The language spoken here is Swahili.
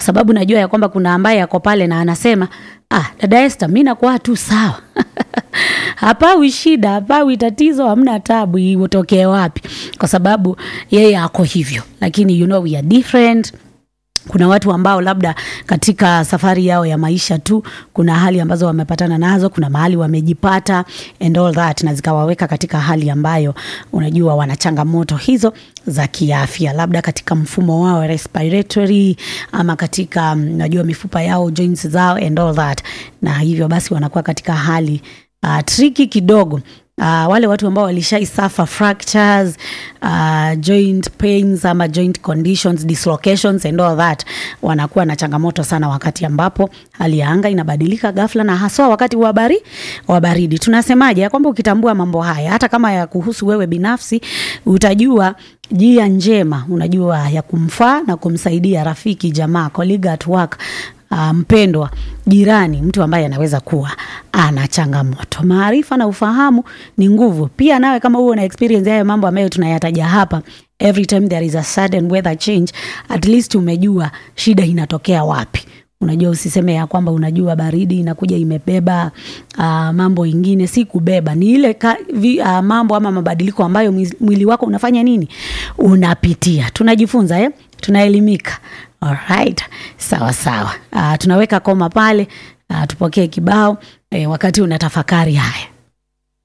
sababu najua ya kwamba kuna ambaye ako pale na anasema ah, dada Esther, mi nakuwa tu sawa hapawi shida, hapawi tatizo, hamna tabu, itokee wapi? Kwa sababu yeye ako hivyo, lakini you know we are different kuna watu ambao labda katika safari yao ya maisha tu kuna hali ambazo wamepatana nazo, kuna mahali wamejipata and all that, na zikawaweka katika hali ambayo unajua wana changamoto hizo za kiafya, labda katika mfumo wao respiratory, ama katika unajua mifupa yao joints zao and all that, na hivyo basi wanakuwa katika hali uh, triki kidogo. Uh, wale watu ambao walishai suffer fractures, uh, joint pains ama joint conditions, dislocations and all that wanakuwa na changamoto sana wakati ambapo hali ya anga inabadilika ghafla na haswa wakati wa bari wa baridi. Tunasemaje ya kwamba ukitambua mambo haya hata kama ya kuhusu wewe binafsi utajua njia njema unajua ya kumfaa na kumsaidia rafiki, jamaa, colleague at work Uh, mpendwa, jirani, mtu ambaye anaweza kuwa ana changamoto. Maarifa na ufahamu ni nguvu. Pia nawe kama huo na experience hayo mambo ambayo tunayataja hapa, every time there is a sudden weather change, at least umejua shida inatokea wapi. Unajua, usiseme ya kwamba unajua baridi inakuja imebeba uh, mambo ingine. Si kubeba, ni ile ka, vi, uh, mambo ama mabadiliko ambayo mwili wako unafanya nini, unapitia. Tunajifunza eh? Tunaelimika. Alright, sawa sawa. Uh, tunaweka koma pale uh, tupokee kibao eh, wakati unatafakari haya